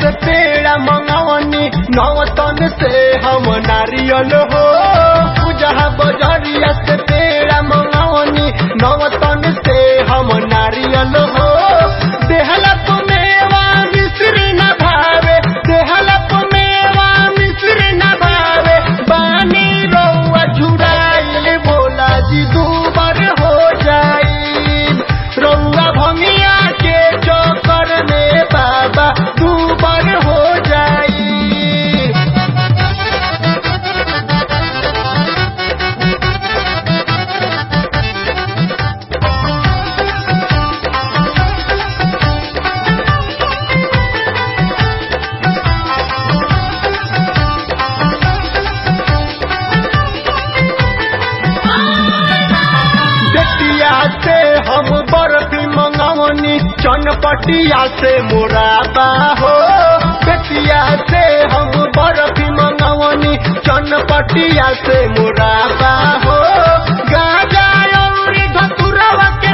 से पेड़ा मंगावनी नवतन से हम नारियल हो पूजा बजरिया से पेड़ा मंगावनी नवतन से हम नारियल हो देहला मेवा मिश्री न भावे देहला मेवा मिश्री न भावे बानी रौआ झुराइल भोला जी दूबर हो जाई रौआ भंगिया के चौकर में बाबा दूबर हो जाई बेटिया से हम बर्फी मंगावनी चनपटिया से मोराबा हो बेटिया से हम बर्फी मंगावनी चनपटिया से मोराबा हो गाजा और धतुरवा के